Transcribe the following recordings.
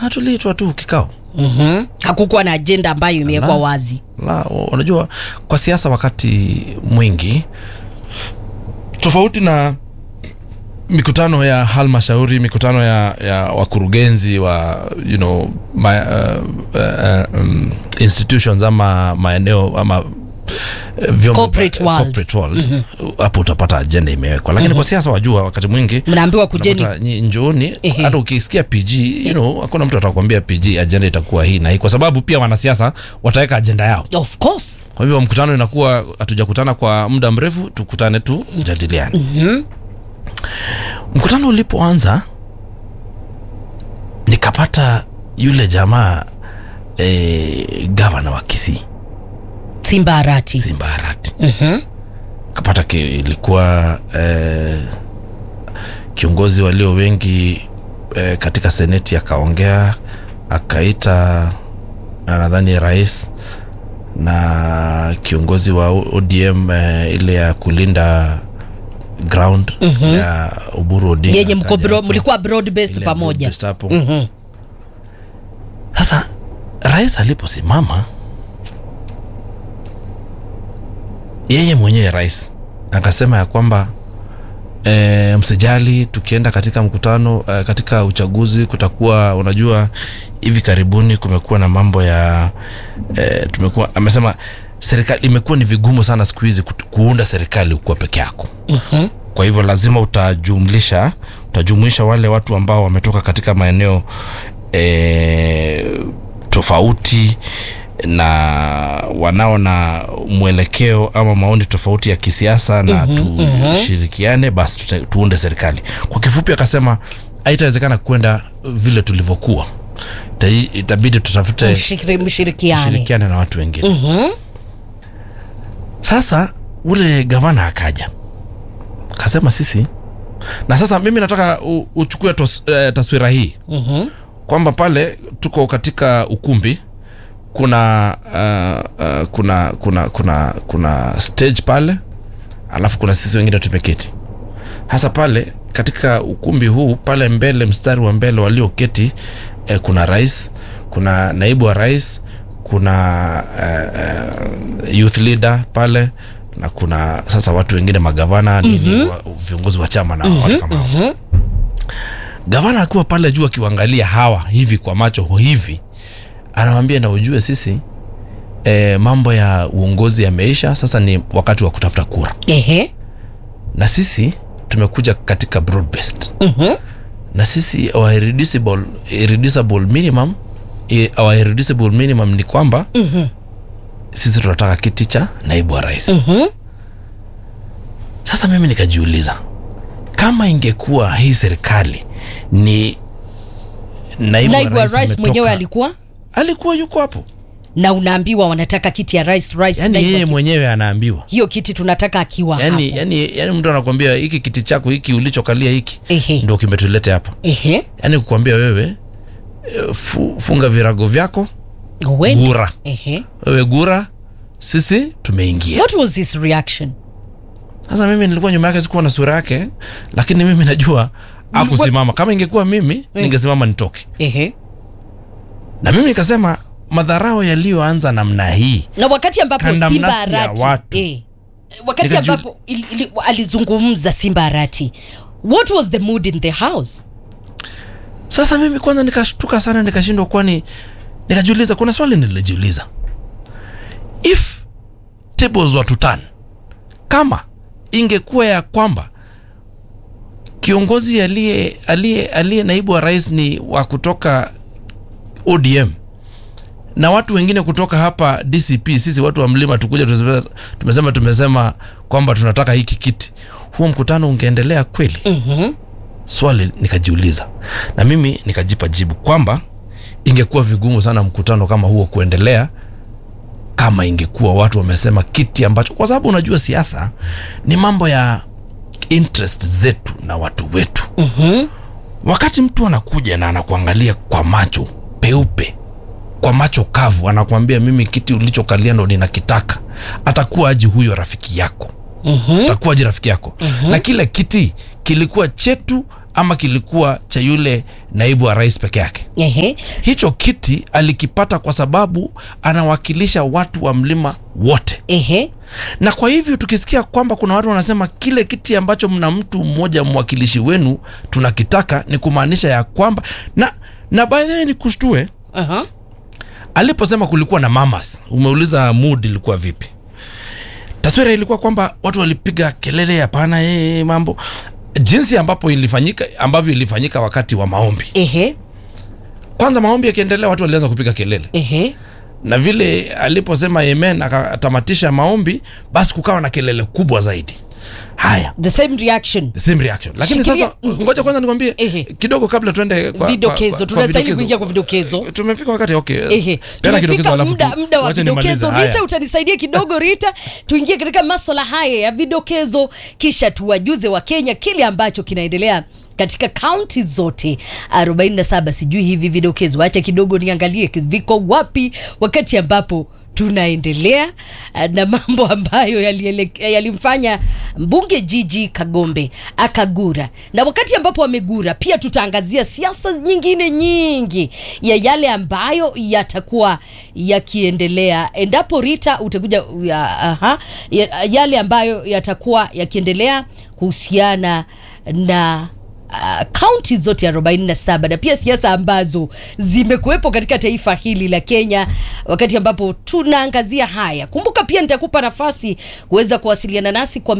hatuliitwa tu kikao Mhm. hakukuwa na ajenda ambayo imewekwa La. wazi la unajua kwa siasa wakati mwingi tofauti na mikutano ya halmashauri mikutano ya, ya wakurugenzi wa you know, ma, uh, uh, um, institutions ama maeneo ama eh, vyombo Corporate eh, world. corporate world hapo utapata ajenda imewekwa lakini kwa siasa wajua wakati mwingi mnaambiwa kujeni Unapata nyi- njooni Ehe. hata ukisikia pg you know, hakuna mtu atakwambia pg ajenda itakuwa hii na hii kwa sababu pia wanasiasa wataweka ajenda yao of course kwa hivyo mkutano inakuwa hatujakutana kwa muda mrefu tukutane tu jadiliane mm-hmm. mkutano ulipoanza nikapata yule jamaa e, gavana wa kisii simba arati simba harati Mhm. kapata ki, ilikuwa eh, kiongozi walio wengi eh, katika seneti akaongea akaita na nadhani rais na kiongozi wa ODM eh, ile ya kulinda ground mm-hmm. ya Oburu Odinga yenye mko akaja bro, hapo. mlikuwa broad based Ile pamoja broad-based hapo. Mhm. Sasa rais aliposimama, yeye mwenyewe rais akasema ya kwamba e, msijali, tukienda katika mkutano e, katika uchaguzi kutakuwa, unajua hivi karibuni kumekuwa na mambo ya e, tumekuwa, amesema serikali imekuwa ni vigumu sana siku hizi kut- kuunda serikali ukiwa peke yako Mhm. kwa hivyo lazima utajumlisha utajumuisha wale watu ambao wametoka katika maeneo e, tofauti na wanao na mwelekeo ama maoni tofauti ya kisiasa na tushirikiane basi tuta- tuunde serikali kwa kifupi akasema haitawezekana kwenda vile tulivyokuwa Ita- itabidi tutafute Mshikiri- mshirikiane tushirikiane na watu wengine Mhm. sasa ule gavana akaja kasema sisi na sasa mimi nataka u- uchukue tos, eh, taswira hii Mhm. kwamba pale tuko katika ukumbi kuna uh, uh, kuna kuna kuna kuna stage pale alafu kuna sisi wengine tumeketi hasa pale katika ukumbi huu pale mbele mstari wa mbele walioketi eh, kuna rais kuna naibu wa rais kuna uh, uh, youth leader pale na kuna sasa watu wengine magavana nini wa, viongozi wa chama na watu kama hao gavana akiwa pale juu akiwaangalia hawa hivi kwa macho hivi anawambia na ujue sisi e, mambo ya uongozi yameisha sasa ni wakati wa kutafuta kura Ehe. na sisi tumekuja katika broad based Mhm. na sisi our irreducible, irreducible minimum i- our irreducible minimum ni kwamba Mhm. sisi tunataka kiti cha naibu wa rais Mhm. sasa mimi nikajiuliza kama ingekuwa hii serikali ni naibu, naibu wa rais ametoka- mwenyewe alikuwa alikuwa yuko hapo na unaambiwa wanataka kiti ya rais rais yani naibu yeye aki- mwenyewe anaambiwa hiyo kiti tunataka akiwa yani, hapo yani, yani mtu anakwambia hiki kiti chako hiki ulichokalia hiki Ehe. ndo kimetulete hapa Ehe. yani kukwambia wewe eh, fu, funga virago vyako Uende. gura Ehe. wewe gura sisi tumeingia what was his reaction sasa mimi nilikuwa nyuma yake sikuwa na sura yake lakini mimi najua akusimama kama ingekuwa mimi ningesimama nitoke Ehe. na mimi nikasema madharao yaliyoanza namna hii na wakati ambapo Kandamnasi simba ya arati watu. eh, wakati Nikaju- ambapo ili, ili, alizungumza simba arati what was the mood in the house sasa mimi kwanza nikashtuka sana nikashindwa kwani nikajiuliza kuna swali nilijiuliza if tables were to turn kama ingekuwa ya kwamba kiongozi aliye aliye aliye naibu wa rais ni wa kutoka odm na watu wengine kutoka hapa dcp sisi watu wa mlima tukuja tuseme- tumesema tumesema kwamba tunataka hiki kiti huo mkutano ungeendelea kweli mm-hmm. swali nikajiuliza na mimi nikajipa jibu kwamba ingekuwa vigumu sana mkutano kama huo kuendelea kama ingekuwa watu wamesema kiti ambacho kwa sababu unajua siasa ni mambo ya interest zetu na watu wetu Mm-hmm. wakati mtu anakuja na anakuangalia kwa macho peupe kwa macho kavu anakuambia mimi kiti ulichokalia ndo ninakitaka atakuwa aji huyo rafiki yako Mm-hmm. atakuwa aji rafiki yako na kile kiti kilikuwa chetu ama kilikuwa cha yule naibu wa rais peke yake Ehe. hicho kiti alikipata kwa sababu anawakilisha watu wa mlima wote Ehe. na kwa hivyo tukisikia kwamba kuna watu wanasema kile kiti ambacho mna mtu mmoja mwakilishi wenu tunakitaka ni kumaanisha ya kwamba na na by the way ni kushtue Aha. aliposema kulikuwa na mamas umeuliza mood ilikuwa vipi taswira ilikuwa kwamba watu walipiga kelele hapana ee, mambo jinsi ambapo ilifanyika ambavyo ilifanyika wakati wa maombi Ehe. kwanza maombi yakiendelea watu walianza kupiga kelele Ehe. na vile aliposema amen akatamatisha maombi basi kukawa na kelele kubwa zaidi haya The same reaction. the same reaction lakini Shikilia- sasa ngoja kwanza nikwambie Ehe. kidogo kabla tuende kwa, Vidokezo. kwa, kwa, Tunastahili vidokezo. kuingia kwa vidokezo. tumefika wakati okay Ehe. Peana kidokezo Tumefika alafu muda, tu- muda wa wacha nimalize. vidokezo. Haya. Rita, utanisaidia kidogo Rita, tuingie katika maswala haya ya vidokezo, kisha tuwajuze wa Kenya kile ambacho kinaendelea katika kaunti zote 47. Sijui hivi vidokezo, acha kidogo niangalie viko wapi, wakati ambapo tunaendelea eh, na mambo ambayo yaliele- yalimfanya mbunge Jiji Kagombe akagura, na wakati ambapo amegura, pia tutaangazia siasa nyingine nyingi ya yale ambayo yatakuwa yakiendelea endapo Rita utakuja ya, aha, ya, yale ambayo yatakuwa yakiendelea kuhusiana na kaunti zote 47 na pia siasa ambazo zimekuwepo katika taifa hili la Kenya wakati ambapo tunaangazia haya. Kumbuka pia nitakupa nafasi kuweza kuwasiliana nasi kwa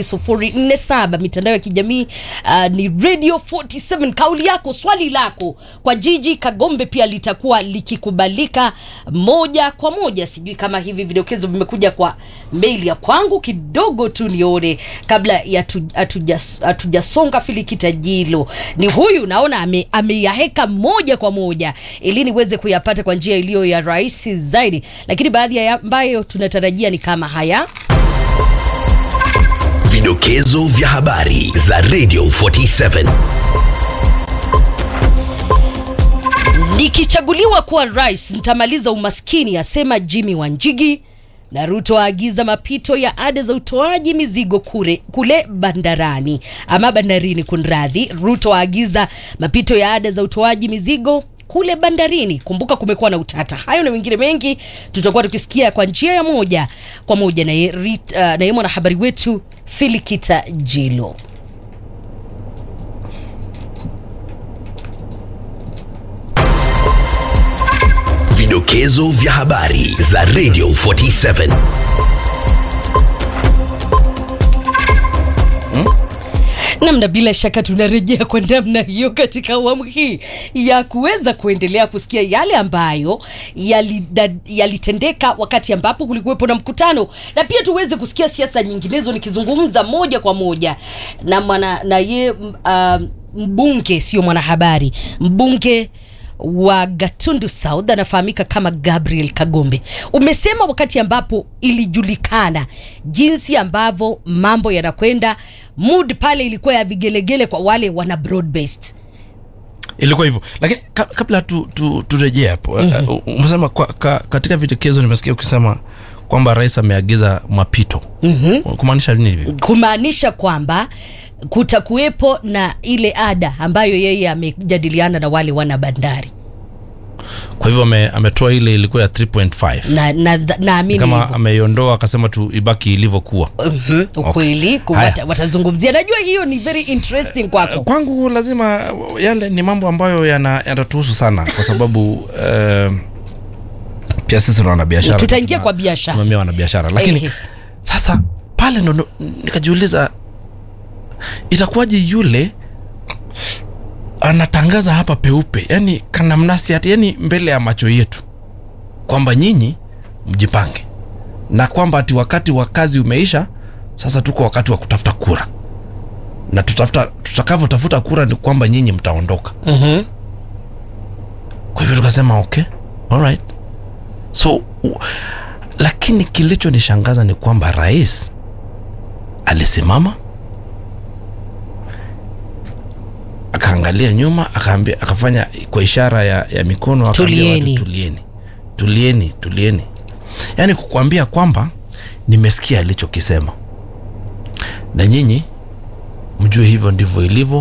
22047 mitandao ya kijamii uh, ni Radio 47. Kauli yako, swali lako kwa Jiji Kagombe pia litakuwa likikubalika moja kwa moja. Sijui kama hivi vidokezo vimekuja kwa mail ya kwangu, kidogo tu nione kabla ya tu- hatuja- hatujasonga filikita jilo. Ni huyu naona ame- ameyaheka moja kwa moja ili niweze kuyapata kwa njia iliyo ya rahisi zaidi, lakini baadhi ya ambayo tunatarajia ni kama haya. Vidokezo vya habari za Radio 47. Nikichaguliwa kuwa rais nitamaliza umaskini, asema Jimmy Wanjigi. Na Ruto aagiza mapito ya ada za utoaji mizigo kule, kule bandarani ama bandarini. Kunradhi, Ruto aagiza mapito ya ada za utoaji mizigo kule bandarini. Kumbuka kumekuwa na utata. Hayo na mengine mengi tutakuwa tukisikia kwa njia ya moja kwa moja naye Rit- uh, naye mwanahabari wetu Filikita Jilo. Vidokezo vya habari za Radio 47. namna bila shaka tunarejea kwa namna hiyo katika awamu hii ya kuweza kuendelea kusikia yale ambayo yalida- yalitendeka wakati ambapo kulikuwepo na mkutano na pia tuweze kusikia siasa nyinginezo nikizungumza moja kwa moja na mwana na ye uh, mbunge sio mwanahabari mbunge wa Gatundu South anafahamika kama Gabriel Kagombe. Umesema wakati ambapo ilijulikana jinsi ambavyo mambo yanakwenda, mood pale ilikuwa ya vigelegele kwa wale wana broad based. ilikuwa hivyo lakini ka, kabla tu, tu, turejee hapo mm-hmm. umesema kwa, ka, katika vidokezo nimesikia ukisema kwamba rais ameagiza mapito mm-hmm. kumaanisha nini hivyo kumaanisha kwamba kutakuwepo na ile ada ambayo yeye amejadiliana na wale wana bandari kwa hivyo ame, ametoa ile ilikuwa ya 3.5 na na- naamini kama hivyo. ameiondoa akasema tu ibaki ilivyokuwa Mhm, ukweli ku- Haya. wata- watazungumzia najua hiyo ni very interesting kwako kwangu lazima yale ni mambo ambayo yana- yanatuhusu sana kwa sababu uh, pia sisi ni wanabiashara Tutaingia Tuna- kwa biashara. tusimamia wanabiashara lakini Ehe. sasa pale ndo ndo- nikajiuliza itakuwaje yule anatangaza hapa peupe yani kanamnasi ati yani mbele ya macho yetu kwamba nyinyi mjipange na kwamba ati wakati wa kazi umeisha sasa tuko wakati wa kutafuta kura na tutafuta tutakavyotafuta kura ni kwamba nyinyi mtaondoka Mhm. kwa hivyo tukasema okay alright so u, lakini kilichonishangaza ni kwamba rais alisimama akaangalia nyuma akaambia akafanya kwa ishara ya, ya mikono akaambia Tulieni. watu tulieni tulieni tulieni yaani kukuambia kwamba nimesikia alichokisema na nyinyi mjue hivyo ndivyo ilivyo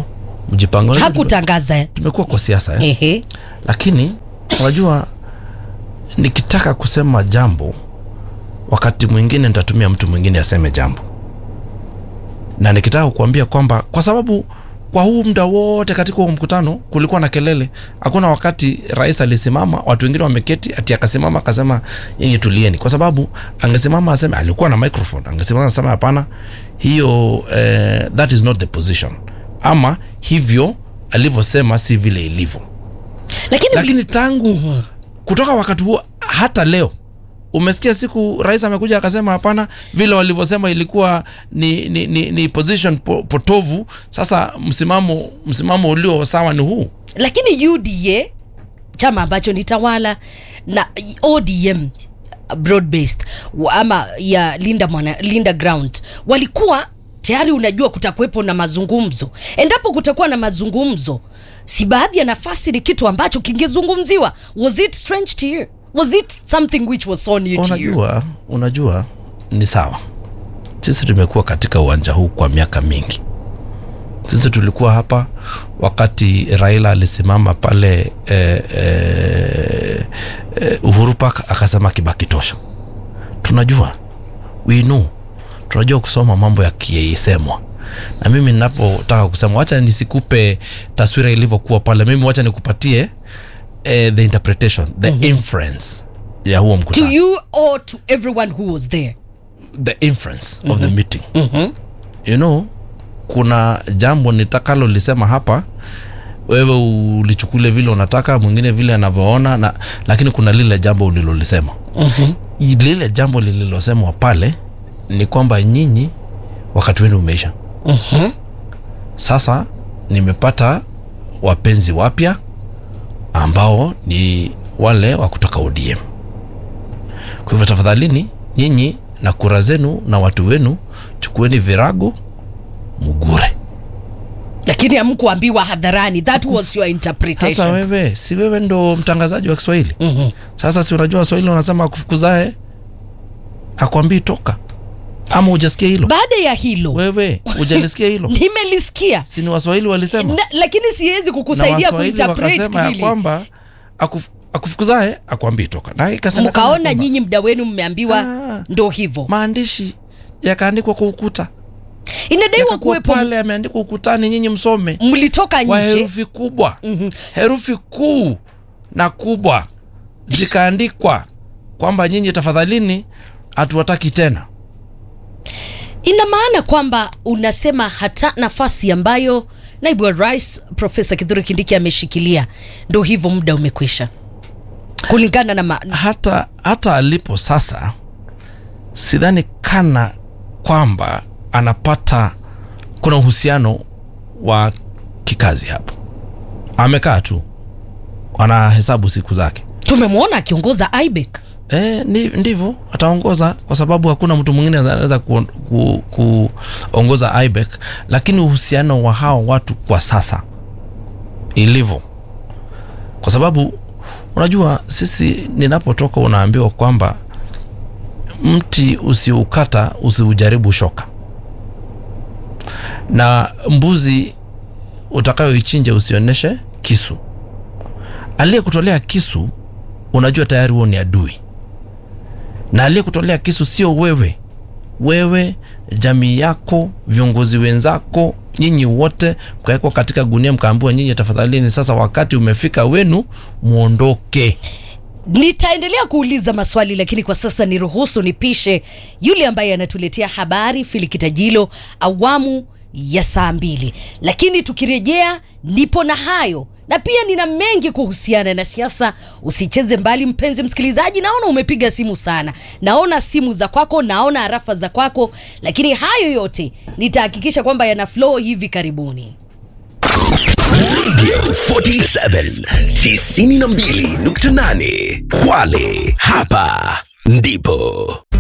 mjipange Unajua tume- hakutangaza eh? tumekuwa kwa siasa eh? Ehe. lakini unajua nikitaka kusema jambo wakati mwingine nitatumia mtu mwingine aseme jambo na nikitaka kukuambia kwamba kwa sababu kwa huu muda wote katika huo mkutano kulikuwa na kelele hakuna wakati rais alisimama watu wengine wameketi ati akasimama akasema nyinyi tulieni kwa sababu angesimama aseme alikuwa na microphone angesimama asema hapana hiyo eh, that is not the position ama hivyo alivyosema si vile ilivyo lakini, lakini tangu kutoka wakati huo hata leo umesikia siku rais amekuja akasema hapana vile walivyosema ilikuwa ni, ni, ni, ni position po, potovu sasa msimamo msimamo ulio sawa ni huu lakini UDA chama ambacho ni tawala na ODM broad based wa- ama ya Linda, mwana, Linda Ground walikuwa tayari, unajua kutakuwepo na mazungumzo. Endapo kutakuwa na mazungumzo, si baadhi ya nafasi ni kitu ambacho kingezungumziwa. Was it strange to you? Was it something which was so new to you? unajua unajua ni sawa sisi tumekuwa katika uwanja huu kwa miaka mingi sisi tulikuwa hapa wakati raila alisimama pale eh, eh, eh, uhuru park akasema kibaki tosha tunajua we know tunajua kusoma mambo yakisemwa na mimi ninapotaka kusema wacha nisikupe taswira ilivyokuwa pale mimi wacha nikupatie eh, the interpretation the inference ya huo To mkutano you or to everyone who was there? the inference of the meeting you know kuna jambo nitakalo lisema hapa wewe ulichukule vile unataka mwingine vile anavyoona na lakini kuna lile jambo ulilolisema lile jambo lililosemwa pale ni kwamba nyinyi wakati wenu umeisha sasa nimepata wapenzi wapya ambao ni wale wa kutoka ODM kwa hivyo tafadhalini nyinyi na kura zenu na watu wenu chukueni virago mugure Lakini hamkuambiwa hadharani. That was your sasa interpretation. wewe si wewe ndo mtangazaji wa kiswahili Mhm. sasa si unajua waswahili wanasema akufukuzae akwambii toka ama hujasikia hilo Baada ya hilo wewe hujalisikia hilo nimelisikia si ni waswahili walisema na, lakini siwezi na kukusaidia waswahili kuinterpret wakasema ya hili. kwamba akuf, akufukuzae akwambii toka na ikasemekana Mkaona kwamba nyinyi mda wenu mmeambiwa Ah. ndo hivyo. maandishi yakaandikwa kwa ukuta Inadaiwa yakakuwa kuwepo, pale yameandikwa ukutani nyinyi msome mlitoka kwa nje herufi kubwa herufi kuu na kubwa zikaandikwa kwamba nyinyi tafadhalini hatuwataki tena ina maana kwamba unasema hata nafasi ambayo naibu wa rais Profesa Kithure Kindiki ameshikilia ndo hivyo, muda umekwisha kulingana na ma... hata hata alipo sasa sidhani kana kwamba anapata kuna uhusiano wa kikazi hapo amekaa tu anahesabu siku zake tumemwona akiongoza IBEC. E, ni, ndivyo ataongoza kwa sababu hakuna mtu mwingine anaweza kuongoza ku, kuongoza IBEC, lakini uhusiano wa hao watu kwa sasa ilivyo, kwa sababu unajua sisi, ninapotoka unaambiwa kwamba mti usiukata usiujaribu shoka, na mbuzi utakayoichinja usionyeshe kisu. Aliyekutolea kisu unajua tayari huo ni adui na aliyekutolea kisu sio wewe wewe jamii yako viongozi wenzako nyinyi wote mkawekwa katika gunia mkaambiwa nyinyi tafadhalini sasa wakati umefika wenu mwondoke Nitaendelea kuuliza maswali lakini kwa sasa niruhusu nipishe yule ambaye anatuletea habari Filikitajilo awamu ya saa mbili, lakini tukirejea nipo na hayo na pia nina mengi kuhusiana na siasa. Usicheze mbali, mpenzi msikilizaji. Naona umepiga simu sana, naona simu za kwako, naona harafa za kwako, lakini hayo yote nitahakikisha kwamba yana flow hivi karibuni. Radio 47 92.8 Kwale, hapa ndipo